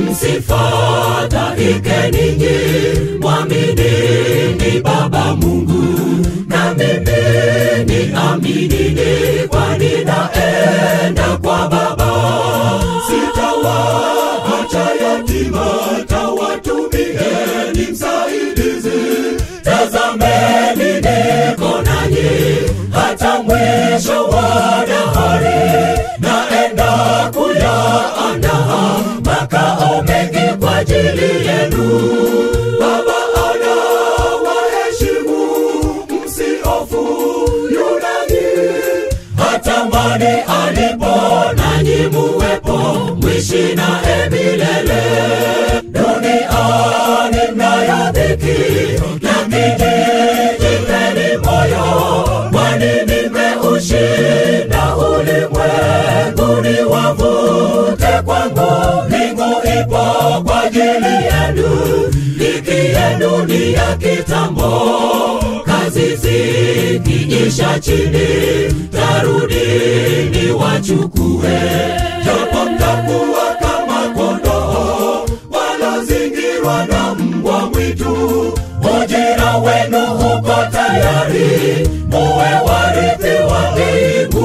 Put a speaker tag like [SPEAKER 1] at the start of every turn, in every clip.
[SPEAKER 1] msifadhaike ninyi, mwaminini Baba Mungu, na mimi ni aminini, kwani naenda kwa Baba. Sitawaacha yatima, tawatumieni msaidizi. Tazameni niko nanyi hata mwisho wa dahari, naenda kuyaandaa makao mengi kwa ajili yenu. Baba anawaheshimu, msihofu yunani, hatamani alipo nanyi muwepo, mwishi naye milele. Duniani mnayo dhiki, lakini jipeni moyo, kwani nimeushinda ulimwenguni. Wavute kwangu, mbingu ipo kwa ajili yenu, dhiki yenu ni ya kitambo. Kazi zikiisha chini, tarudini wachukue, japo mtakuwa kama kondoo walozingirwa na mbwa mwitu. Ujira wenu uko tayari, muwe warithi wa mbingu.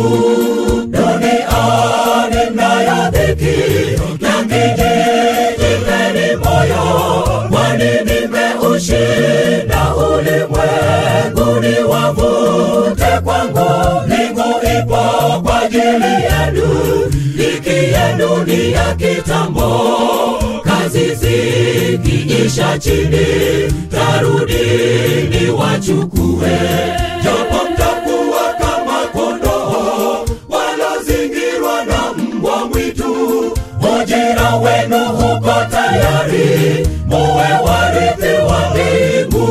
[SPEAKER 1] Duniani mnayo dhiki, lakini jipeni moyo, kwani nimeushinda ulimwenguni. Wavute kwangu, mbingu ipo kwa ajili yenu, dhiki yenu ni ya kitambo kazi zikiisha chini, tarudini wachukue, japo mtakuwa kama kondoo walozingirwa na mbwa mwitu. Ujira wenu uko tayari, muwe warithi wa mbingu.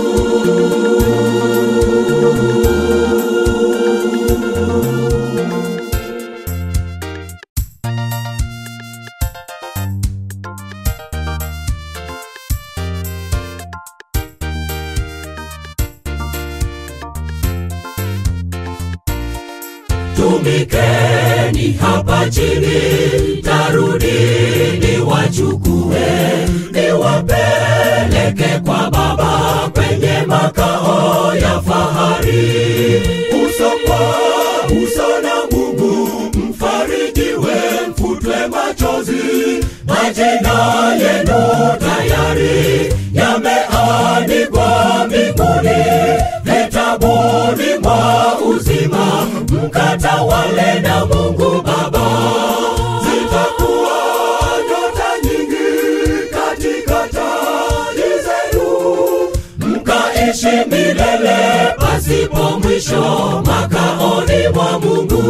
[SPEAKER 1] Tumikeni hapa chini, tarudini wachukue, niwapeleke kwa Baba kwenye makao ya fahari. Uso kwa uso na Mungu, mfarijiwe, mfutwe machozi, majina yenu tayari yameandikwa mbinguni vitabuni mwa uzima, mkatawale na Mungu Baba. Zitakuwa nyota nyingi katika taji zenu, mkaishi milele pasipo mwisho makaoni mwa Mungu.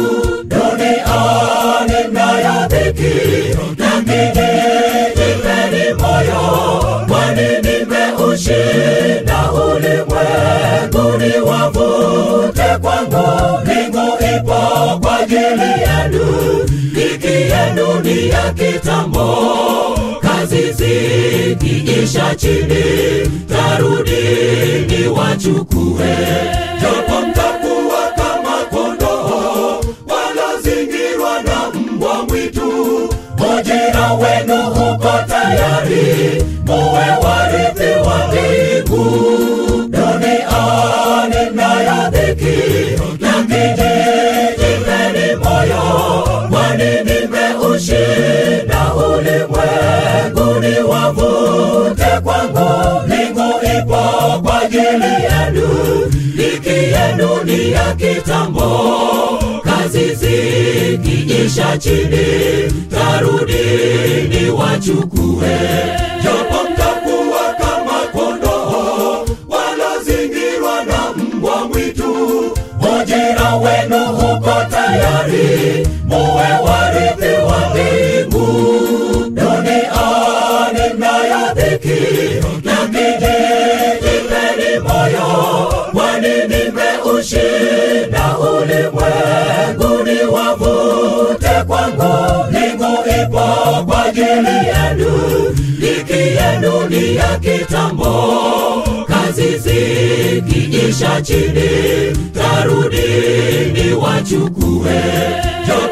[SPEAKER 1] Duniani mnayo dhiki, lakini jipeni moyo, kwani nimeushinda ulimwenguni. Wavute kwangu, mbingu ipo kwa ajili yenu, dhiki yenu ni ya kitambo. Kazi zikiisha chini, tarudini wachukue, japo mtakuwa kama kondoo walozingirwa na mbwa mwitu. Ujira wenu uko tayari, muwe warithi wa mbingu. Duniani mnayo dhiki, lakini jipeni moyo, kwani nimeushinda ulimwenguni. Wavute kwangu, mbingu ipo kwa ajili yenu, dhiki yenu ni ya kitambo. Kazi zikiisha chini, tarudini wachukue, japo mtakuwa kama kondoo walozingirwa na mbwa mwitu. Ujira wenu uko tayari, muwe warithi wa mbingu. Duniani mnayo dhiki, lakini jipeni moyo, kwani nimeushinda ulimwenguni. Wavute kwangu, mbingu ipo kwa ajili yenu, dhiki yenu ni ya kitambo. Kazi zikiisha chini, tarudini wachukue, japo